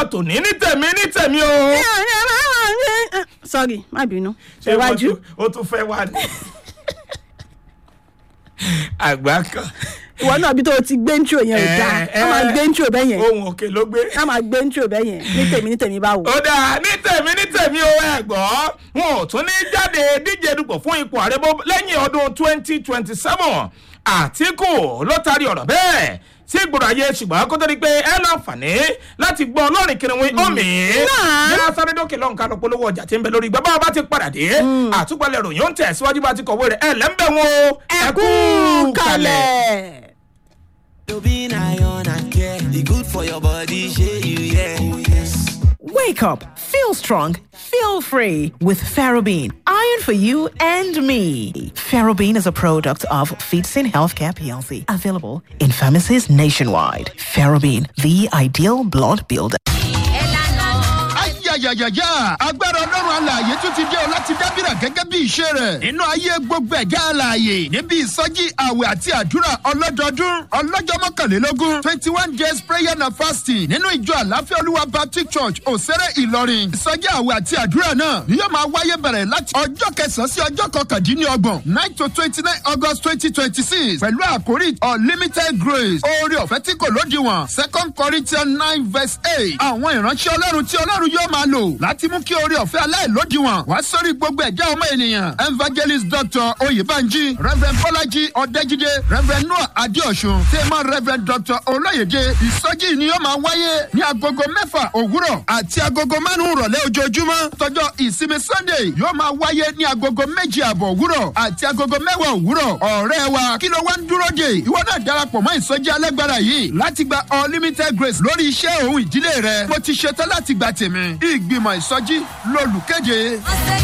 tòní ní tèmi ní tèmi o. sorry má bínú Ṣé wọ́n ṣèwájú tún- ó tún fẹ́ wá ní. àgbà kan ìwọ náà bí tó o ti gbé ntúrò yẹn ò dáa Eh, ká máa eh. gbé ntúrò bẹ́ẹ̀ yẹn ohun òkè ló gbé. ká máa gbé ntúrò bẹ́ẹ̀ yẹn ní tèmi ní tèmi báwo. ó dáa ní tèmi ní tèmi o ẹ gbọ́ wọn ò tún ní jáde díje dupò fún ipò ààrẹ bó lẹ́yìn ọdún twenty twenty seven àtìkù ló taari ọ̀rọ̀ bẹ́ẹ̀ sí gbòòrò ayé ṣùgbọ́n kó tó di pé ẹ láǹfààní láti gbọ́ ọlọ́rin kìnìún omi Náà. yá sáré dókè lọ́hùn ká lọ polówó ọjà tí ń bẹ lórí gbọ́ bá ti padà dé àtúpalẹ̀ ròyìn ó ń tẹ̀ síwájú bá ti kọ̀wé rẹ̀ ẹ lẹ́ńbẹ̀ wọn o ẹ kú kalẹ̀. You being iron and care. It good for your body, shey you yeah. Oh yes. Wake up, feel strong, feel free with Ferrobene. Iron for you and me. Ferrobene is a product of Feedsin Healthcare PLC, available in pharmacies nationwide. Ferrobene, the ideal blood builder. ayayayaya agbára ọlọ́run alààyè tún ti dé o láti dábìrà gẹ́gẹ́ bí ìṣe rẹ̀ nínú ayé gbogbo ẹ̀dá alààyè níbi ìsọjí àwẹ̀ àti àdúrà ọlọ́dọọdún ọlọ́jọ́ mọ́kànlélógún twenty one days prayer and fasting nínú ìjọ àláfíà olúwa baptist church òsèré ìlọrin ìsọjí àwẹ̀ àti àdúrà náà ni yóò máa wáyé bẹ̀rẹ̀ láti ọjọ́ kẹsàn-án sí ọjọ́ kọkàndínlọ́gbọ̀n nine to twenty nine august twenty twenty six pẹ̀lú àkórí unlimited grace oore ọ̀fẹ́ tí kò lódiwọ̀n second corinthians nine verse eight àwọn ìránṣẹ́ ọlọ́run tí ọlọ́run yóò máa lò láti mú kí oore ọ̀fẹ́ aláìlódiwọ̀n wá sórí gbogbo ẹ̀dá ọmọ ènìyàn evangelist dr oyèbánjí reverend bọ́lájí ọ̀dẹ́jídé reverend noah adéọ̀sùn tèmọ́ reverend dr olóyèdè ìsọjí ni yóò máa wáyé ní agogo mẹ́fà òwúrọ̀ àti agogo márùn-ún rọ̀lẹ́ ojoojúmọ́ tọjọ́ ìsinmi sunday yóò máa wáyé ní agogo méjì àbọ̀ òwúrọ̀ àti agogo mẹ́wàá òwúrọ̀ ọ̀rẹ́ wa kí ló wá ń dúró dè ìwọ náà darapọ̀ mọ́ ìsọjí alágbára yìí láti gba unlimited grace lórí iṣẹ́ òun ìdílé rẹ mo ti ṣetán láti gba tèmi ìgbìmọ̀ ìsọjí lolùkéde.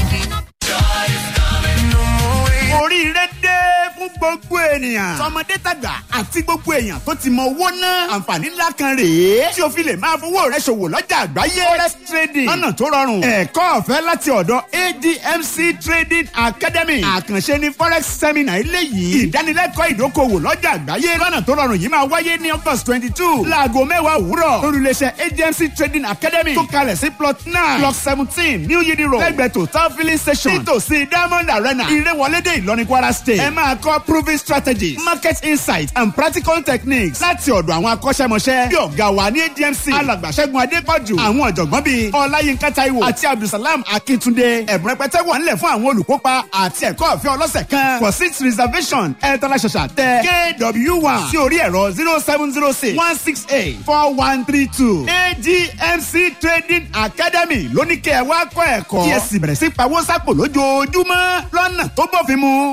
oríire dé fún gbogbo ènìyàn. tọmọdé tàgbà àti gbogbo èèyàn tó ti mọ owó náà. àǹfààní ńlá kan rèé. tí o fi lè máa fowó rẹ ṣòwò lọ́jà àgbáyé. forex trading lọ́nà tó rọrùn. ẹ̀kọ́ ọ̀fẹ́ láti ọ̀dọ̀ admc trading academy. àkànṣe ni forex seminar eléyìí. ìdánilẹ́kọ̀ọ́ ìdókòwò lọ́jà àgbáyé. lọ́nà tó rọrùn yìí máa wáyé ní august twenty two. láago mẹ́wàá òwúrọ̀. olùléṣẹ́ admc trading academy. tó kalẹ̀ sí plot nine block seventeen new yidi road. lẹ́gbẹ̀ẹ́ total filling station. nítòsí diamond arena. ìrẹ́wọlédè ìlọrin kwara state. ẹ máa kọ́ proving strategies market insight and practical techniques láti ọ̀dọ̀ àwọn akọ́ṣẹ́mọṣẹ́. bí ọ̀gá wa ní admc alàgbàṣẹ́gun adépọ̀jù. àwọn ọ̀jọ̀gbọ́n bíi ọláyínká taiwo àti abdulsalam akíntúndé. ẹ̀bùn rẹpẹtẹ wà nílẹ̀ fún àwọn olùkópa àti ẹ̀kọ́ ọ̀fẹ́ ọlọ́sẹ̀ kan. for seat reservation ẹ tọ́lá ṣàṣà tẹ kw one sí orí ẹ̀rọ zero seven zero six one six eight four one three two. admc trading academy lóníkẹ́ ẹ wá kọ́ ẹ̀kọ́. kí ẹ sì bẹ̀rẹ̀ sí pawó sápò lójoojúmọ́ lọ́nà tó bófin mu.